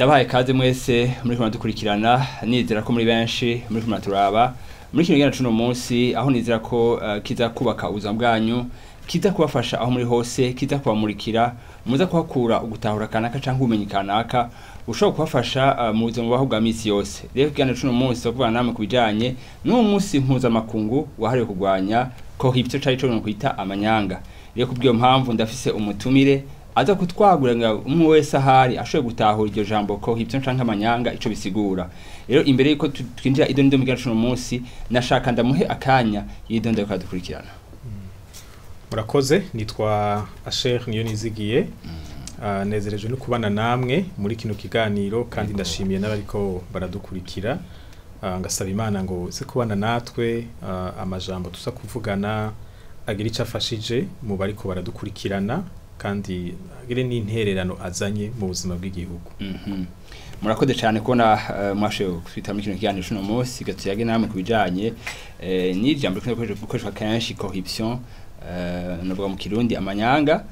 ndabahaye kaze mwese muri kumwe dukurikirana nizera ko muri benshi muri kumwe turaba muri kino gihano cuno munsi aho nizera ko uh, kiza kubaka ubuzima bwanyu kiza kubafasha aho muri hose kiza kubamurikira muza kuhakura ugutahura kanaka canke ubumenyi kanaka ushobora kubafasha uh, mu buzima bwaho bwa misi yose rero kigana cuno munsi tuvugana namwe kubijanye n'uwo munsi mpuzamakungu wahariwe kurwanya corruption cari co kwita amanyanga rero kubw'iyo mpamvu ndafise umutumire aza kutwagura ngo umwe wese ahari ashoboye gutahura iryo jambo corruption canke amanyanga ico bisigura rero imbere yuko tu- twinjira ido nido mugana cuno munsi nashaka ndamuhe akanya yidondo yo kadukurikirana murakoze nitwa asher niyo nizigiye Ah, nezerejwe no kubana namwe muri kino kiganiro kandi ndashimiye n'abariko baradukurikira Ah, ngasaba imana ngo se kubana natwe ah, amajambo tuza kuvugana agira icyo afashije mu bariko baradukurikirana kandi agire n'intererano azanye mu buzima bw'igihugu Mhm. murakoze cyane kubona uh, mwashoboye kwita muri kino kiganiro cuno munsi gatuyage namwe kubijanye eh, n'ijambo rikunda gukoreshwa kenshi corruption eh, navuga mu kirundi amanyanga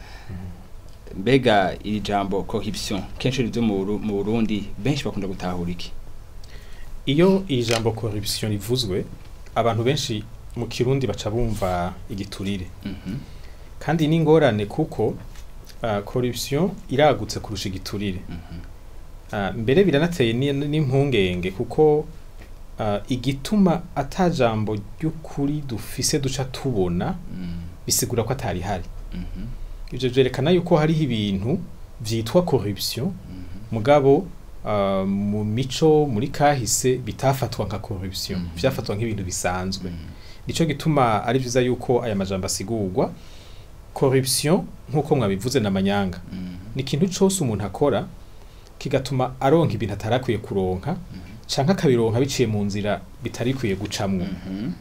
mbega iri jambo corruption kenshi rizo mu Buru- mu Burundi benshi bakunda gutahura iki iyo iri jambo corruption rivuzwe abantu benshi mu kirundi baca bumva igiturire Mhm. kandi ni ingorane kuko uh, corruption iragutse kurusha igiturire Mhm. uh, mbere biranateye ni- n'impungenge kuko uh, igituma ata jambo ry'ukuri dufise duca tubona Mm. bisigura ko atari hari Mhm. ivyo vyerekana yuko hariho ibintu vyitwa corruption Mhm. mugabo uh, mu mico muri kahise bitafatwa nka corruption Mhm. vyafatwa nk'ibintu bisanzwe Mhm. nico gituma ari vyiza yuko aya majambo asigurwa corruption nk'uko mwabivuze n'amanyanga Mhm. ni ikintu cose umuntu akora kigatuma aronka ibintu atarakwiye kuronka canke akabironka biciye mu nzira bitarikwiye gucamwo Mhm.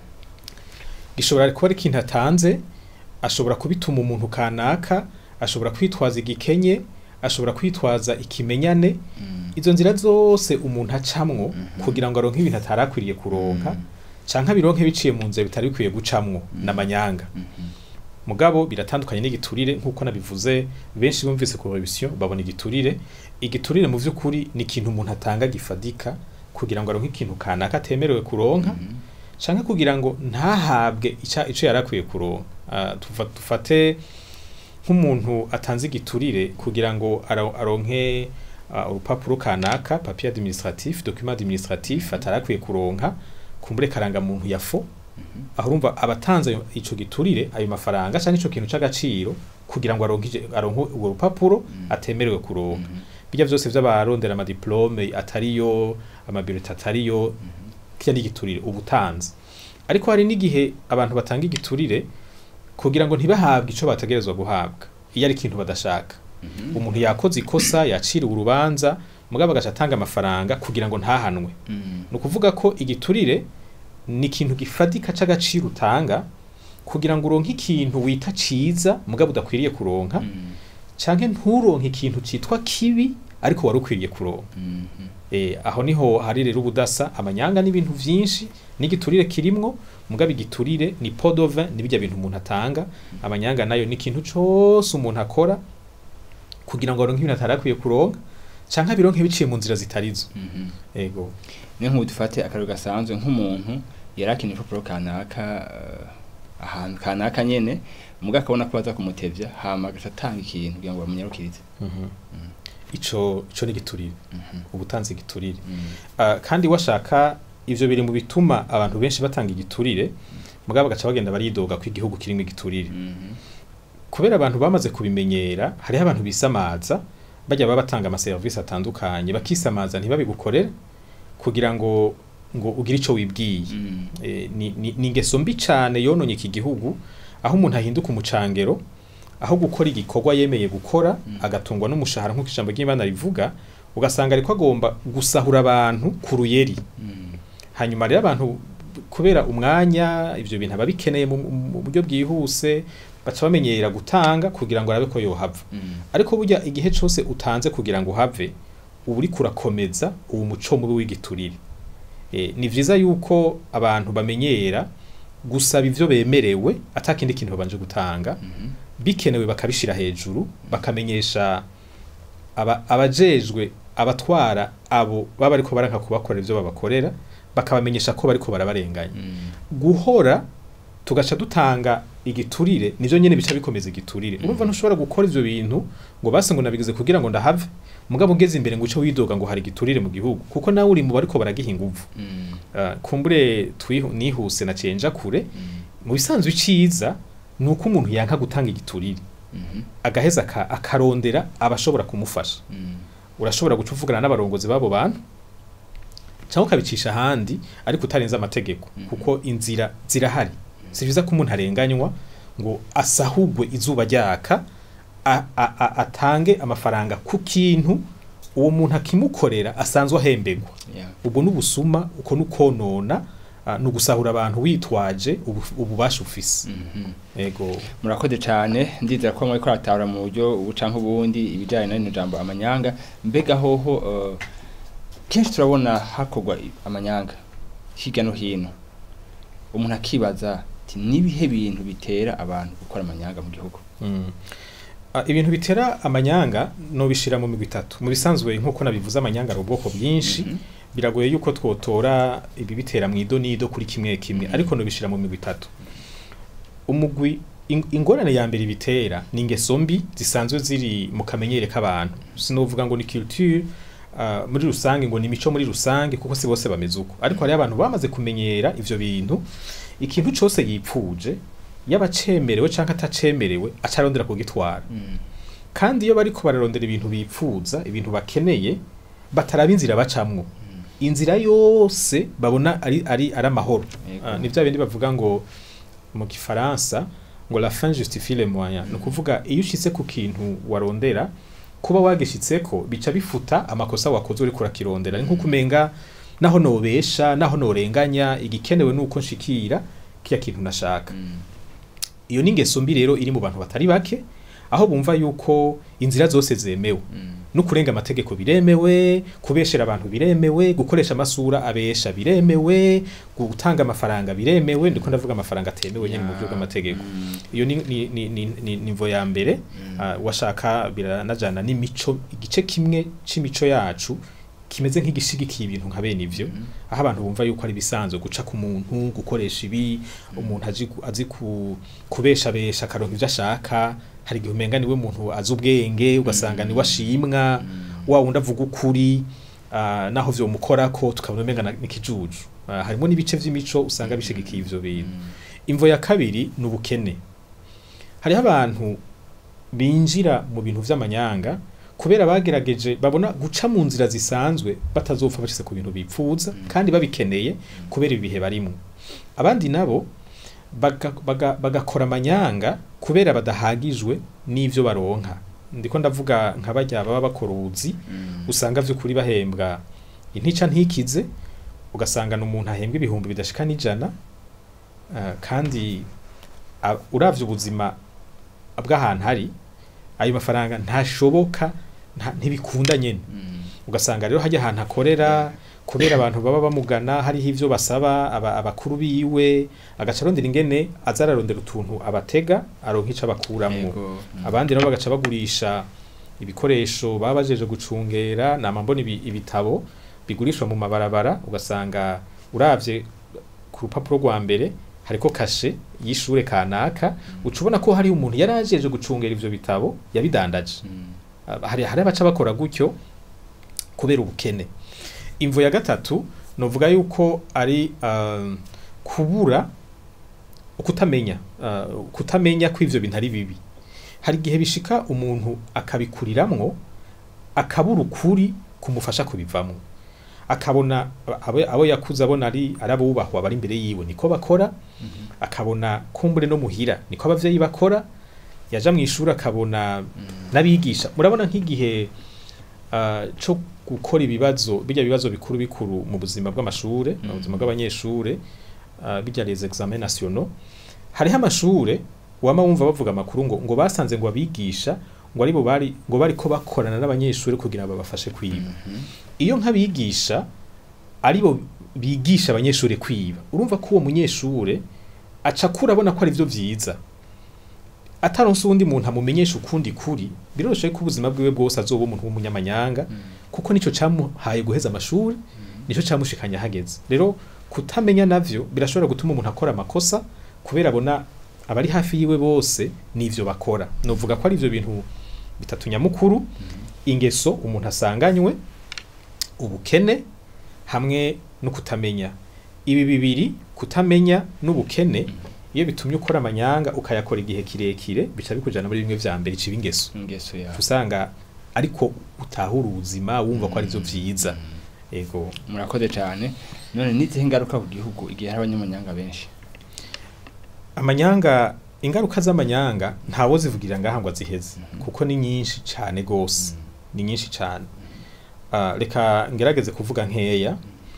gishobora kuba ari ikintu atanze ashobora kubituma umuntu kanaka ashobora kwitwaza igikenye ashobora kwitwaza ikimenyane Mhm. izo nzira zose umuntu acamwo Mhm. kugira ngo aronke ibintu atarakwiriye kuronka Mhm. canke abironke biciye mu nzira bitari bikwiye gucamwo Mhm. n'amanyanga Mhm. mugabo biratandukanye n'igiturire nk'uko nabivuze benshi bumvise corruption babona igiturire igiturire mu vy'ukuri ni ikintu umuntu atanga gifadika kugira ngo aronke ikintu kanaka atemerewe kuronka Mhm. canke kugira ngo ntahabwe ica ico yarakwiye kuronka Ah, tufa- dufate nk'umuntu atanze igiturire kugira ngo aro- aronke ah, urupapuro kanaka papier administratif document administratif atarakwiye kuronka kumbure karanga muntu yafo Mhm. aho urumva abatanze ayo- ico giturire ayo mafaranga canke ico kintu c'agaciro kugira ngo aronke ije- aronke urwo rupapuro Mhm. atemerewe kuronka Mhm. bijya vyose vy'abarondera amadiplome atariyo amabireti atariyo kirya ni igiturire ubutanzi ariko hari n'igihe abantu batanga igiturire kugira ngo ntibahabwe ico bategerezwa guhabwa iyo ari ikintu badashaka Mhm. umuntu yakoze ikosa yaciriwe urubanza mugabo agaca atanga amafaranga kugira ngo ntahanwe Mhm. ni ukuvuga ko igiturire ni ikintu gifadika c'agaciro utanga kugira ngo uronke ikintu wita ciza mugabo udakwiriye kuronka Mhm. canke nturonke ikintu citwa kibi ariko wari ukwiriye kuronka Mhm. Eh, aho niho hari rero ubudasa amanyanga n'ibintu vyinshi n'igiturire kirimwo mugabo igiturire ni pot de vin ni bijya bintu umuntu atanga amanyanga nayo ni ikintu cose umuntu akora kugira ngo aronke ibintu atarakwiye kuronka canke abironke biciye mu nzira zitarizo Mhm. ego ni nk'ubu dufate akarero gasanzwe nk'umuntu yari akeneye urupapuro kanaka eh, ahantu kanaka nyene muga akabona ko baza kumutevya hama agaca atanga ikintu kugira ngo bamunyarukirize ico ico ni igiturire Mhm. ubutanzi igiturire Mhm. Ah, kandi washaka ivyo biri mu bituma abantu benshi batanga igiturire mugabo bagaca bagenda baridoga ko igihugu kirimo igiturire Mhm. kubera abantu bamaze kubimenyera hariho abantu bisamaza bajya baba batanga amaserivisi atandukanye bakisamaza ntibabigukorere kugira ngo ngo ugire ico wibwiye Mhm. e, ni, ni, ni ingeso mbi cane yononye iki gihugu aho umuntu ahinduka umucangero aho gukora igikorwa yemeye gukora Mm. agatungwa n'umushahara nk'uko ijambo ry'imana rivuga ugasanga ariko agomba gusahura abantu ku ruyeri Mhm. hanyuma rero abantu kubera umwanya ivyo bintu aba bikeneye mu mu buryo bwihuse baca bamenyera gutanga kugira ngo arabe ko yohava Mhm. ariko burya igihe cose utanze kugira ngo uhave uba uriko urakomeza uwo muco mubi w'igiturire e, ni vyiza yuko abantu bamenyera gusaba ivyo bemerewe atakindi kintu babanje gutanga Mhm. bikenewe bakabishira hejuru bakamenyesha aba, abajejwe abatwara abo baba ariko baranka kubakorera ivyo babakorera bakabamenyesha ko bariko barabarenganya guhora tugaca dutanga igiturire nivyo nyene bica bikomeza igiturire urumva ntushobora gukora ivyo bintu ngo base ngo nabigize kugira ngo ndahave mugabo ugeze imbere ngo uce widoga ngo hari igiturire mu gihugu kuko nawe uri mu bariko baragiha inguvu uh, kumbure twihu- nihuse na cenja kure mu bisanzwe iciza ni uko umuntu yanka gutanga igiturire agaheza aka- akarondera abashobora kumufasha urashobora guca uvugana n'abarongozi b'abo bantu cyangwa ukabicisha ahandi ariko utarenze amategeko kuko inzira zirahari si byiza ko umuntu arenganywa ngo asahugwe izuba ryaka a- a- a- atange amafaranga ku kintu uwo muntu akimukorera asanzwe ahemberwa ubwo n'ubusuma uko n'ukonona ah, ni ugusahura abantu witwaje ubu- ububasha ufise yego murakoze cyane ndizera ko mwariko aratahura mu buryo ubu canke ubundi ibijyanye na rino jambo amanyanga mbega hoho eh, kenshi turabona hakorwa i- amanyanga hirya no hino umuntu akibaza ati nibihe bintu bitera abantu gukora amanyanga mu gihugu Mm. Ah, ibintu bitera amanyanga nobishira mu migwi itatu mu bisanzwe nk'uko nabivuze amanyanga ari ubwoko bwinshi biragoye yuko twotora ibi bitera mu idonido kuri kimwe kimwe Mhm. ariko nobishira mu migwi itatu umugwi in- ingorane ya mbere bitera ni ingeso mbi zisanzwe ziri mu kamenyere k'abantu sinovuga ngo ni culture ah, muri rusange ngo ni imico muri rusange kuko si bose bameze uko ariko hariho abantu bamaze kumenyera ivyo bintu ikintu cose yipfuje yaba acemerewe canke atacemerewe acarondera kugitwara kandi iyo bariko bararondera ibintu bipfuza ibintu bakeneye bataraba inzira bacamwo inzira yose babona ari ari ari amahoro Yego. Ah, ni vya bindi bavuga ngo mu gifaransa ngo la fin justifie les moyens ni ukuvuga iyo ushitse ku kintu warondera kuba wagishitseko bica bifuta amakosa wakoze uriko urakirondera ni nkuko umenga naho nobesha naho norenganya igikenewe nuko nshikira kiya kintu nashaka iyo ni ingeso mbi rero iri mu bantu batari bake aho bumva yuko inzira zose zemewe no kurenga amategeko biremewe kubeshera abantu biremewe gukoresha amasura abesha biremewe gutanga amafaranga biremewe ndiko ndavuga amafaranga atemewe nyine mu buryo bw'amategeko iyo ni ni ni ni, ni nivo ya mbere uh, washaka biranajana n'imico igice kimwe c'imico yacu kimeze nk'igishigikiye ibintu nka bene ivyo aho abantu bumva yuko ari bisanzwe guca ku muntu gukoresha ibi umuntu azi ku- azi ku kubeshabesha akaronka ivyo ashaka hari igihe umenga niwe muntu azi ubwenge ugasanga niwe ashimwa wa wundi avuga ukuri ah, naho vyo mukorako tukabona umenga na- n'ikijuju Ah, harimo n'ibice vy'imico usanga bishigikiye ivyo bintu imvo ya kabiri ni ubukene hariho abantu binjira mu bintu vy'amanyanga kubera bagerageje babona guca mu nzira zisanzwe batazopfa bashyize ku bintu bipfuza kandi babikeneye kubera ibihe barimo abandi nabo baga- baga- bagakora amanyanga kubera badahagijwe n'ivyo baronka ndiko ndavuga nka barya baba bakora ubuzi usanga vy'ukuri bahembwa intica ntikize ugasanga ni umuntu ahembwa ibihumbi bidashika n'ijana ah, kandi a- uravye ubuzima bw'ahantu hari ayo mafaranga ntashoboka nta- ntibikunda nyene ugasanga rero hajya ahantu akorera kubera abantu baba bamugana hariho ivyo basaba aba, abakuru biwe agaca arondera ingene aza ararondera utuntu abatega aronka ico abakuramwo abandi nabo bagaca bagurisha ibikoresho baba bajeje gucungera nama mbona ibi- ibitabo bigurishwa mu mabarabara ugasanga uravye ku rupapuro rwa mbere hariko kashe y'ishure kanaka uca ubona ko hari umuntu yari ajeje gucungera ivyo bitabo yabidandaje Ah, hari hari abaca bakora gutyo kubera ubukene imvo ya gatatu novuga yuko ari um, kubura kutamenya uh, kutamenya ko ivyo bintu ari bibi hari igihe bishika umuntu akabikuriramwo akabura ukuri kumufasha kubivamwo akabona abo, abo yakuze abona ari ari abubahwa bari imbere yiwe niko bakora akabona kumbure no muhira niko abavyeyi bakora yaja mu ishuri akabona n'abigisha murabona nk'igihe uh, co gukora ibibazo bijya bibazo bikuru bikuru mu buzima bw'amashure mu buzima bw'abanyeshure uh, bijya les examens nationaux hariho amashure wama wumva bavuga amakuru ngo ngo basanze ngo abigisha ngo aribo bari ngo bariko bakorana n'abanyeshure kugira ngo babafashe kwiba iyo nk'abigisha aribo bigisha abanyeshure kwiba urumva ko uwo munyeshure aca kura abona ko ari vyo vyiza ataronse uwundi muntu amumenyesha ukundi kuri biroroshe ko ubuzima bwiwe bwose azoba umuntu w'umunyamanyanga kuko nico camuhaye guheza amashuri nico camushikanya hageze rero kutamenya navyo birashobora gutuma umuntu akora amakosa kubera abona abari hafi yiwe bose nivyo bakora novuga ko ari ivyo bintu bitatu nyamukuru ingeso umuntu asanganywe ubukene hamwe no kutamenya ibi bibiri kutamenya n'ubukene iyo bitumye ukora amanyanga ukayakora igihe kirekire bica bikujana muri bimwe vya mbere ciba ingeso ingeso ya usanga ariko utahura ubuzima wumva ko arivyo vyiza ego murakoze cyane none n'izihe ngaruka ku gihugu igihe hari abanyamanyanga benshi amanyanga ingaruka z'amanyanga ntawo zivugirira ngaha ngo aziheze kuko ni nyinshi cyane gose ni nyinshi cyane Ah, reka ngerageze kuvuga nkeya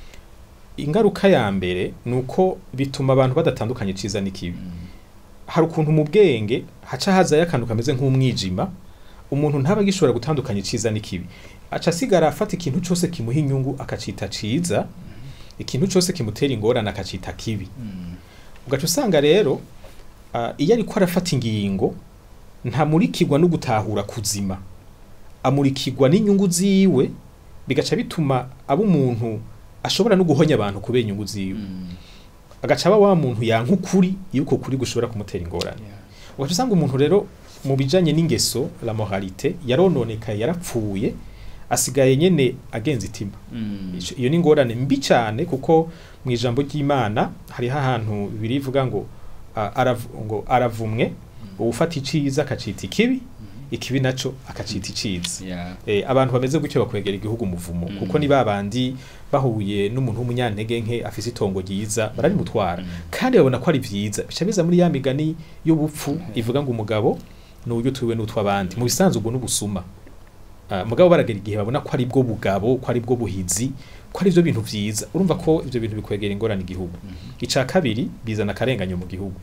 ingaruka ya mbere ni uko bituma abantu badatandukanya iciza n'ikibi hari ukuntu mu bwenge haca hazayo akantu kameze nk'umwijima umuntu ntaba agishobora gutandukanya iciza n'ikibi aca asigara afata ikintu cyose kimuha inyungu akacita ciza ikintu cyose kimutera ingorane akacita kibi ugaca usanga rero ah, iyo ariko arafata ingingo ntamurikirwa no gutahura kuzima amurikirwa n'inyungu ziwe bigaca bituma aba umuntu ashobora no guhonya abantu kubera inyungu ziwe agaca aba wa muntu yanka ukuri iyo uko kuri gushobora kumutera ingorane ugaca usanga umuntu rero mu bijanye n'ingeso la moralité yarononekaye yarapfuye asigaye nyene agenza itima Ico- iyo ni ingorane mbi cyane kuko mu ijambo ry'imana hariho ahantu birivuga ngo ah, arav- ngo aravumwe uwufata iciza akacita ikibi ikibi naco akacita iciza ya eh, abantu bameze gutyo bakwegera igihugu umuvumo Mm. kuko ni babandi bahuye n'umuntu w'umunyantege nke afise itongo ryiza bararimutwara kandi babona ko ari vyiza bica biza muri ya migani y'ubupfu ivuga ngo umugabo ni uburyo tuwe n'utw'abandi mu bisanzwe ubwo n'ubusuma Ah, mugabo baragera igihe babona ko ari bwo bugabo ko ari bwo buhizi ko ari byo bintu vyiza urumva ko ivyo bintu bikwegera ingorane igihugu ica kabiri bizana akarenganyo mu gihugu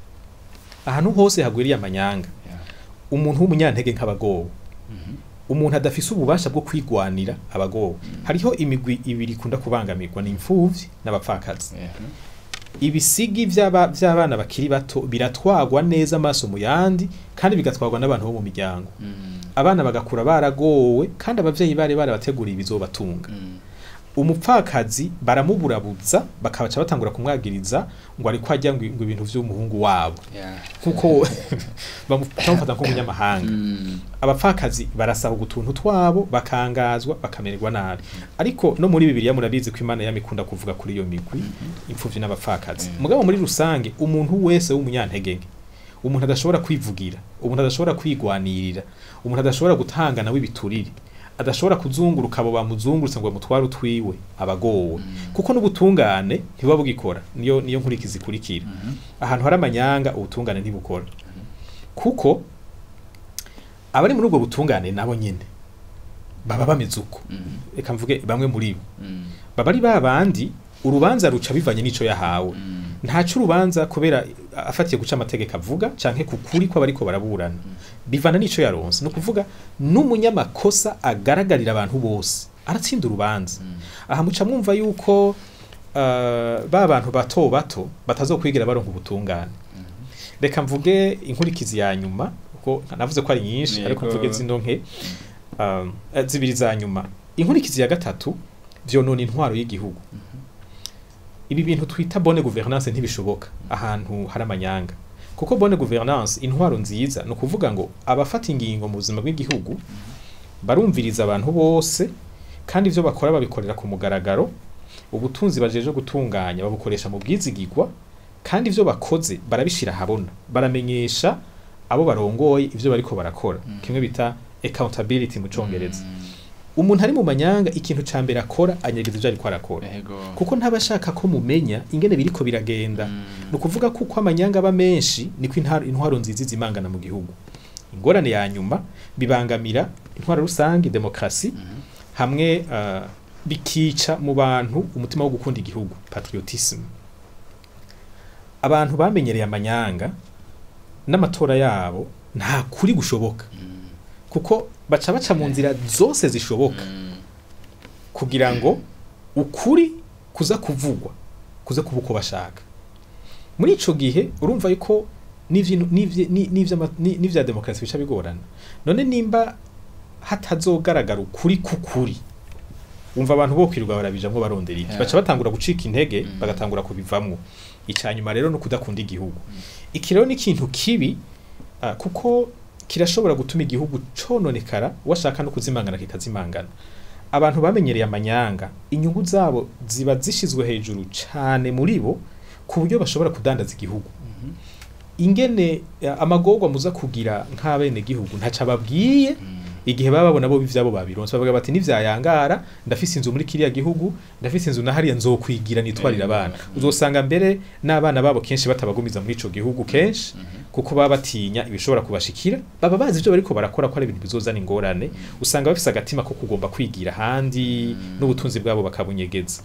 ahantu hose hagwiriye amanyanga ya umuntu w'umunyantege nk'abagowe umuntu adafise ububasha bwo kwigwanira abagowe hariho imigwi ibiri ikunda kubangamirwa ni imfuvyi n'abapfakazi ya ibisigi vy'aba- vy'abana bakiri bato biratwagwa neza amaso mu yandi kandi bigatwagwa n'abantu bo mu miryango abana bagakura baragowe kandi abavyeyi bari barabateguriye ibizobatunga umupfakazi baramuburabuza bakabaca batangura kumwagiriza ngo ariko ajya ngo ngo ibintu vy'umuhungu wabo ya kuko bamu- bamufata nk'umunyamahanga abapfakazi barasahuga utuntu twabo bakangazwa bakamererwa nabi ariko no muri bibiliya murabizi ko imana yamikunda kuvuga kuri iyo migwi imfuvyi n'abapfakazi Mm. mugabo muri rusange umuntu wese w'umunyantege nke umuntu adashobora kwivugira umuntu adashobora kwigwanirira umuntu adashobora gutanga nawe ibiturire adashobora kuzunguruka abo bamuzungurutse ngo bamutware utwiwe abagowe kuko n'ubutungane ntibuba bugikora niyo niyo nkurikizi ikurikira ahantu hari amanyanga ubutungane ntibukora kuko abari muri ubwo butungane nabo nyene baba bameze uko reka mvuge bamwe muri bo baba ari ba bandi urubanza ruca bivanye n'ico yahawe ntaco urubanza kubera afatiye guca amategeko avuga canke kukuri ko abariko baraburana bivana n'ico yaronse ni ukuvuga n'umunyamakosa agaragarira abantu bose aratsinda urubanza aha muca mwumva yuko uh, ba bantu bato bato batazokwigira baronka ubutungane reka mvuge inkurikizi ya nyuma kuko navuze ko ari nyinshi ariko Yego. mvuge zino nke um, eh, zibiri za nyuma inkurikizi ya gatatu vyonona intwaro y'igihugu ibi bintu twita bonne gouvernance ntibishoboka ahantu hari amanyanga kuko bonne gouvernance intwaro nziza ni ukuvuga ngo abafata ingingo mu buzima bw'igihugu barumviriza abantu bose kandi ivyo bakora babikorera ku mugaragaro ubutunzi bajeje gutunganya babukoresha mu bwizigigwa kandi ivyo bakoze barabishira habona baramenyesha abo barongoye ivyo bariko barakora kimwe bita accountability mu congereza umuntu ari mu manyanga ikintu ca mbere akora anyegeza ivyo ariko arakora yego kuko ntabashaka ko mumenya ingene biriko biragenda ni ukuvuga ko uko amanyanga aba menshi niko intwaro, intwaro nziza zimangana mu gihugu ingorane ya nyuma bibangamira intwaro rusange demokrasi hamwe uh, bikica mu bantu umutima wo gukunda igihugu patriotisme abantu bamenyereye amanyanga n'amatora yabo nta kuri gushoboka kuko baca baca mu nzira zose zishoboka kugira ngo ukuri kuza kuvugwa kuza kuba uko bashaka muri ico gihe urumva yuko n'ivyi- n'ivyi- ni- n'ivy'ama- ni- n'ivya demokarasi bica bigorana none nimba hatazogaragara ukuri k'ukuri umva abantu bo kwirirwa barabijamwo barondera iki Yeah. baca batangura gucika intege Mm. bagatangura kubivamwo icanyuma rero no kudakunda igihugu iki rero ni ikintu kibi ah, kuko kirashobora gutuma igihugu cononekara washaka no kuzimangana kikazimangana abantu bamenyereye amanyanga inyungu zabo ziba zishizwe hejuru cane muri bo ku buryo bashobora kudandaza igihugu ingene eh, amagorwa muza kugira nk'abene gihugu ntaca babwiye igihe baba babona bo ivyabo babironse bavuga bati nivyayangara ndafise inzu muri kiriya gihugu ndafise inzu na hariya nzokwigira nitwarira Eh, abana mm. uzosanga mbere n'abana babo kenshi batabagumiza muri ico gihugu kenshi kuko baba batinya ibishobora kubashikira baba bazi ivyo bariko barakora ko ari ibintu bizozana ingorane usanga bafise agatima ko kugomba kwigira ahandi Mm. n'ubutunzi bwabo bakabunyegeza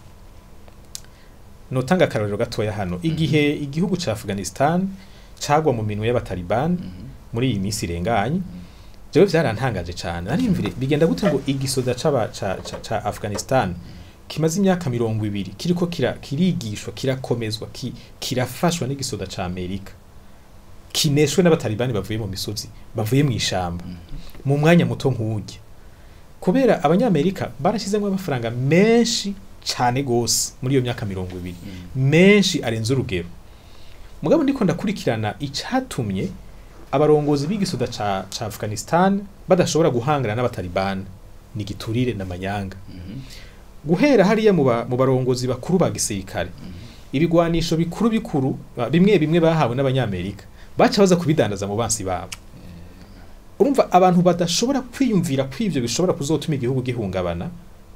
notanga akarorero gatoya hano igihe igihugu ca Afghanistan cagwa mu minwe y'abataliban muri iyi minsi irenganye jewe vyarantangaje cane narimvire bigenda gute ngo igisoda c'aba ca, ca, ca Afghanistan kimaze imyaka mirongo ibiri kiriko kira, kirigishwa kirakomezwa ki, kirafashwa n'igisoda ca Amerika kineshwe n'abatalibani bavuye mu misozi bavuye mu ishamba mu mwanya muto nk'urya kubera abanyamerika barashyizemo amafaranga menshi cane gose muri iyo myaka mirongo ibiri menshi arenze urugero mugabo ndiko ndakurikirana icatumye abarongozi b'igisoda ca, ca Afghanistan badashobora guhangana n'abatalibani ni giturire n'amanyanga guhera hariya mu ba- mu barongozi bakuru ba gisirikare ibigwanisho bikuru bikuru ba- bimwe bimwe bahawe n'abanyamerika baca baza kubidandaza mu bansi babo urumva abantu badashobora kwiyumvira ko ivyo bishobora kuzotuma igihugu gihungabana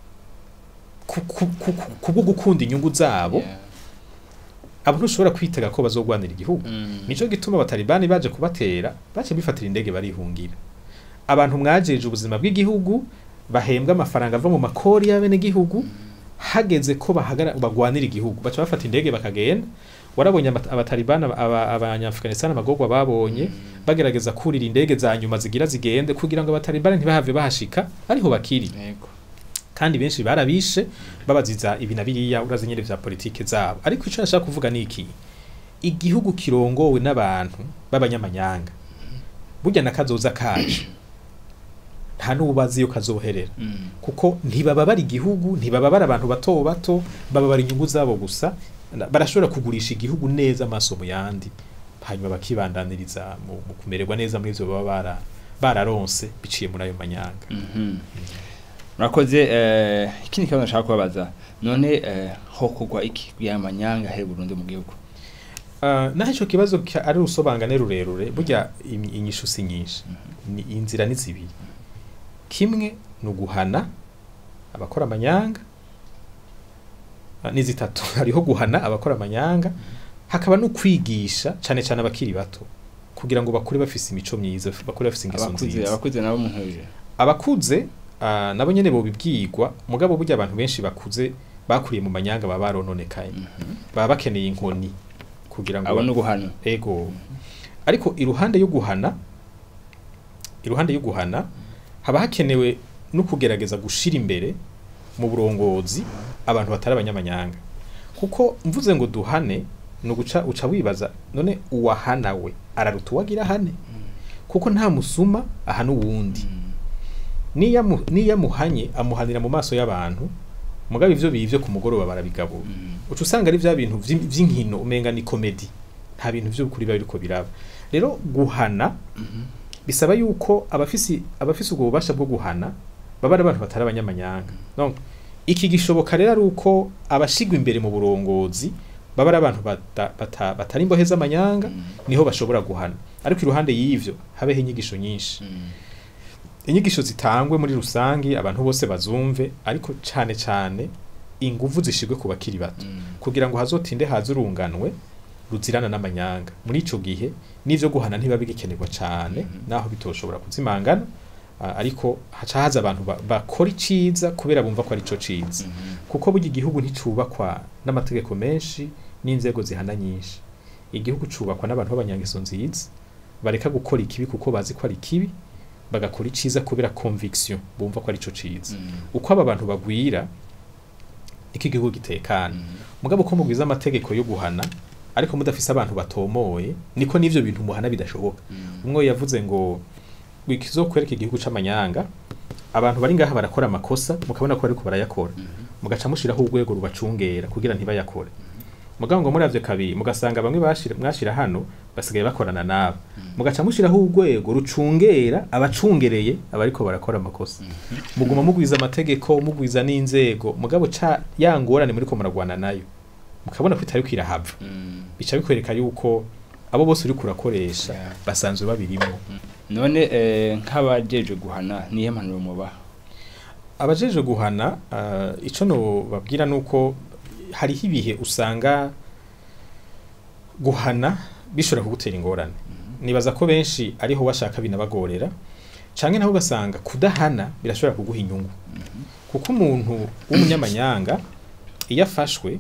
ku- ku- ku- ku- kubwo gukunda inyungu zabo abantu ushobora kwitega ko bazogwanira igihugu nico gituma abatalibani baje kubatera bace bifatira indege barihungira abantu mwajeje ubuzima bw'igihugu bahembwa amafaranga ava mu makori y'abenegihugu hageze ko bahagara bagwanira igihugu baca bafata indege bakagenda warabonye abata- abatalibani aba- aba- abanyafganistan amagorwa babonye bagerageza kurira indege za nyuma zigira zigende kugira ngo abatalibani ntibahave bahashika ariho bakiri yego kandi benshi barabishe babaziza ibi na biriya urazi nyene vya politike zabo ariko ico nashaka kuvuga ni iki igihugu kirongowe n'abantu b'abanyamanyanga burya na kazoza kacu nta n'ubazi iyo kazoherera kuko ntibababara igihugu ntibababara abantu bato bato bababara inyungu zabo gusa na- barashobora kugurisha igihugu neza amaso mu yandi hanyuma bakibandaniriza mu, mu kumererwa neza muri ivyo baba bara, bararonse biciye muri ayo manyanga Mhm. murakoze eh, ikindi kibazo nashaka kubabaza none eh, ho kugwa iki kugira amanyanga here Burundi mu gihugu Uh, naho ico kibazo ka- ari urusobanurane rurerure burya im- inyishu si nyinshi ni inzira ni zibiri kimwe ni uguhana abakora amanyanga uh, ni zitatu hariho guhana abakora amanyanga hakaba no kwigisha cane cane abakiri bato kugira ngo bakure bafise imico myiza bakure bafise ingeso abakuze nziza abakuze nabo muntuje abakuze uh, nabo nyene bobibwirwa mugabo burya abantu benshi bakuze bakuriye mu manyanga baba barononekaye baba bakeneye inkoni kugira ngo abo no guhana ego ariko iruhande yo guhana iruhande yo guhana haba hakenewe no kugerageza gushira imbere mu burongozi abantu batari abanyamanyanga kuko mvuze ngo duhane ni uguca uca wibaza none uwahana we araruta uwagira hane kuko nta musuma ahana uwundi niyo amu- niyo amuhanye amuhanira mu maso y'abantu mugabo ivyo bivyo ku mugoroba barabigabura uca usanga ari vya bintu vy'im- vy'inkino umenga ni komedi nta bintu vy'ukuri biba biriko biraba rero guhana bisaba yuko abafisi abafise ubwo bubasha bwo guhana baba ari abantu batari abanyamanyanga donc iki gishoboka rero ari uko abashigwa imbere mu burongozi baba ari abantu bata, bata, batari imbohe z'amanyanga niho bashobora guhana ariko iruhande y'ivyo habeho inyigisho nyinshi inyigisho zitangwe muri rusangi abantu bose bazumve ariko cane cane inguvu zishigwe ku bakiri bato kugira ngo hazotinde haze urunganwe ruzirana n'amanyanga muri ico gihe n'ivyo guhana ntiba bigikenerwa cane naho bitoshobora kuzimangana ah, ariko haca haza abantu ba- bakora iciza kubera bumva ko ari ico ciza kuko burya igihugu nticubakwa n'amategeko menshi n'inzego zihana nyinshi igihugu cubakwa n'abantu b'abanyangeso nziza bareka gukora ikibi kuko bazi ko ari kibi bagakora iciza kubera conviction bumva ko ari ico ciza uko aba bantu bagwira niko igihugu gitekana mugabo uko mugwiza amategeko yo guhana ariko mudafise abantu batomoye niko n'ivyo bintu muhana bidashoboka umwe yavuze ngo wikizokwereka igihugu c'amanyanga abantu bari ngaha barakora amakosa mukabona ko bariko barayakora mugaca mushiraho urwego rubacungera kugira ntibayakore mugabo ngo muravye kabiri mugasanga bamwe bashira mwashira hano basigaye bakorana nabo mugaca mushiraho urwego rucungera abacungereye abariko barakora amakosa muguma mugwiza amategeko mugwiza n'inzego mugabo ca yangorane muriko muragwana nayo mukabona ko itari kwirahava Mm. bica bikwereka yuko abo bose uriko urakoresha Yeah. basanzwe babirimo none eh, nk'abajeje guhana nihe mpanuro mubaha abajeje guhana uh, ico no babwira nuko hariho ibihe usanga guhana bishobora kugutera ingorane nibaza ko benshi ariho washaka binabagorera canke naho ugasanga kudahana birashobora kuguha inyungu kuko umuntu w'umunyamanyanga iyo afashwe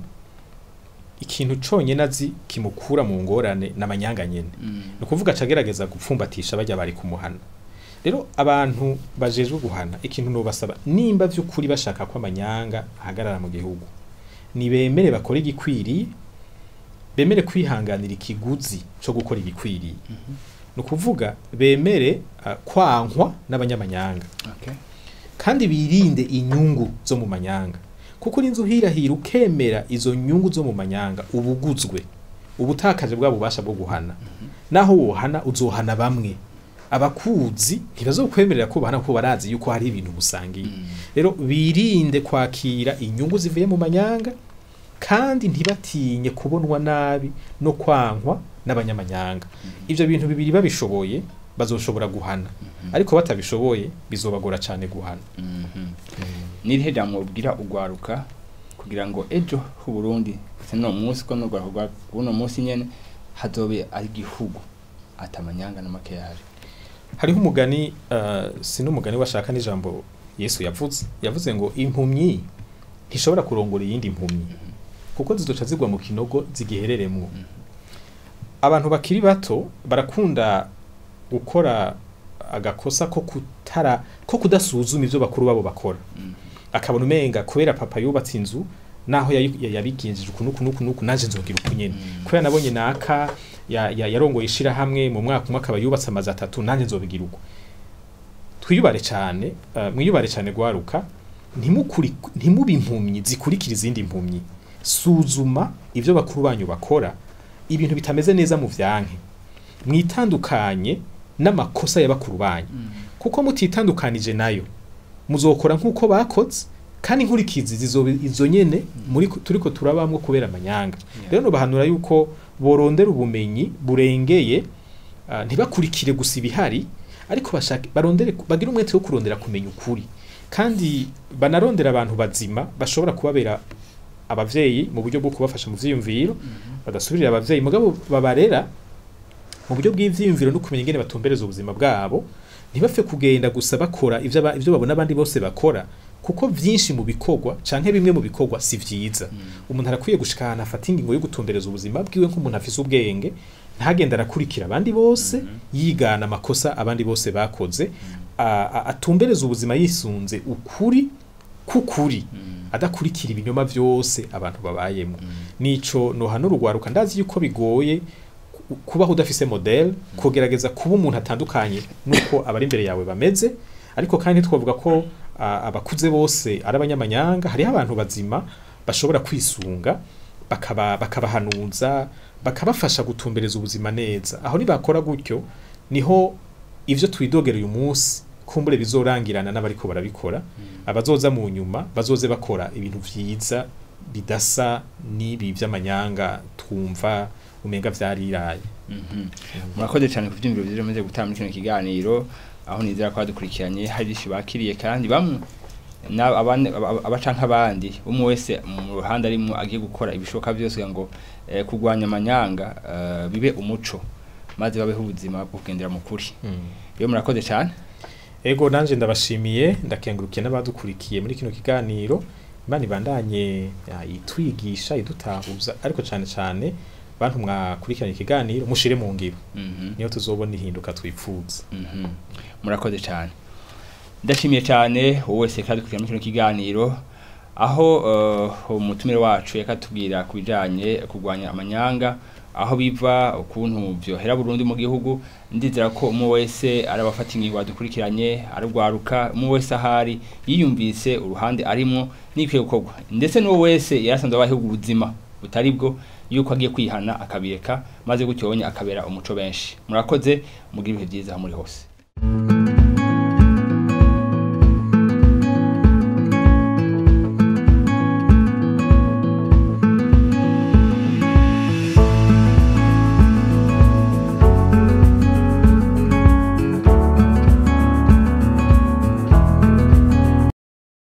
ikintu conyene azi kimukura mu ngorane n'amanyanga nyene Mm. ni ukuvuga acagerageza gupfumbatisha bajya bari kumuhana rero abantu bajejwe guhana ikintu nobasaba nimba vy'ukuri bashaka ko amanyanga ahagarara mu gihugu nibemere bakore igikwiriye bemere kwihanganira ikiguzi co gukora igikwiriye ni ukuvuga bemere uh, kwankwa n'abanyamanyanga Okay. kandi birinde inyungu zo mu manyanga kuko urinze uhirahira ukemera izo nyungu zo mu manyanga ubuguzwe ubutakaje bwa bubasha bwo guhana naho wohana uzohana bamwe abakuzi ntibazokwemerera ko bahana kuko barazi yuko hari ibintu musangiye Mm. rero birinde kwakira inyungu zivuye mu manyanga kandi ntibatinye kubonwa nabi no kwankwa n'abanyamanyanga ivyo bintu bibiri babishoboye bazoshobora guhana ariko batabishoboye bizobagora cane guhana Mhm. nirihe jambo ubwira ugwaruka kugira ngo ejo hu Burundi no munsi ko no gwaruka kuno munsi nyene hazobe ari igihugu atamanyanga na makeyaje hariho umugani uh, sino umugani washaka n'ijambo Yesu yavuze yavuze ngo impumyi ntishobora kurongora iyindi impumyi kuko zizoca zigwa mu kinogo zigihereremwo abantu bakiri bato barakunda gukora agakosa ko kutara ko kudasuzuma ivyo bakuru babo bakora Mm. akabona umenga kubera papa yubatse inzu naho yayi- ya- yabigenjeje uku nuku nuku nuku naje nzogira uku nyene Mm. kubera nabonye naka ya- ya- yarongoye ishirahamwe mu mwaka umwe akaba yubatse amazu atatu nanjye nzobigira uko twiyubare cyane uh, mwiyubare cyane gwaruka ntimukuri ntimubi impumyi zikurikira izindi impumyi suzuma ivyo bakuru banyu bakora ibintu bitameze neza mu vyanke mwitandukanye n'amakosa ya bakuru banyu Mm. kuko mutitandukanije nayo muzokora nk'uko bakoze kandi inkurikizi zizobe izo nyene muri turiko turabamwo kubera amanyanga Yeah. rero bahanura yuko borondera ubumenyi burengeye uh, ntibakurikire gusa ibihari ariko bashake barondere bagira umwete wo kurondera kumenya ukuri kandi banarondera abantu bazima bashobora kubabera abavyeyi mu buryo bwo kubafasha mu vyiyumviro badasubirira abavyeyi mugabo babarera mu buryo bw'ivyiyumviro no kumenya ingene batumbereza ubuzima bwabo ntibapfe kugenda gusa bakora ivyo aba- ivyo babona abandi bose bakora kuko vyinshi mu bikorwa canke bimwe mu bikorwa si vyiza umuntu arakwiye gushika ahantu afata ingingo yo gutumbereza ubuzima bwiwe nk'umuntu afise ubwenge ntagenda arakurikira abandi bose yigana amakosa abandi bose bakoze a- a- atumbereza ubuzima yisunze ukuri k'ukuri Mm. adakurikira ibinyoma vyose abantu babayemo Mm. nico nohana urugwaruka ndazi yuko bigoye ku- kubaho udafise model kugerageza kuba umuntu atandukanye nuko abari imbere yawe bameze ariko kandi twavuga ko ah, abakuze bose ari abanyamanyanga hariho abantu bazima bashobora kwisunga bakaba bakabahanuza bakabafasha gutumbereza ubuzima neza aho nibakora gutyo niho ivyo twidogera uyu munsi kumbure bizorangirana n'abariko barabikora abazoza mu nyuma bazoze bakora ibintu vyiza bidasa n'ibi vy'amanyanga twumva umenga vyariraye Mhm. murakoze cyane ku byumviro byiza mumaze gutanga muri kino kiganiro aho nizera ko badukurikiranye hari byinshi bakiriye kandi bamwe na- abane- aba- abaca nk'abandi umwe wese mu ruhande arimo agiye gukora ibishoboka byose kugira ngo eh, kurwanya amanyanga eh, bibe umuco maze babeho ubuzima bwo kugendera mu kuri rero murakoze cyane ego nanje ndabashimiye ndakengurukiye n'abadukurikiye muri kino kiganiro imana ibandanye ya, itwigisha idutahuza ariko cane cane bantu mwakurikiranye ikiganiro mushire mu ngiro Mhm. niyo tuzobona ihinduka twipfuza Mhm. murakoze cyane ndashimiye cyane wowe wese kandi dukurikira muri kino kiganiro aho uh, umutumire wacu yakatubwira ku bijanye kurwanya amanyanga aho biva ukuntu vyohera Burundi mu gihugu ndizera ko umwe wese arabafata ingingo badukurikiranye arugwaruka umwe wese ahari yiyumvise uruhande arimwo n'ikwiye gukorwa ndetse n'uwo wese yarasanzwe abayeho ubuzima butari bwo yuko agiye kwihana akabireka maze gutyo akabera umuco benshi murakoze mugira ibihe byiza aho muri hose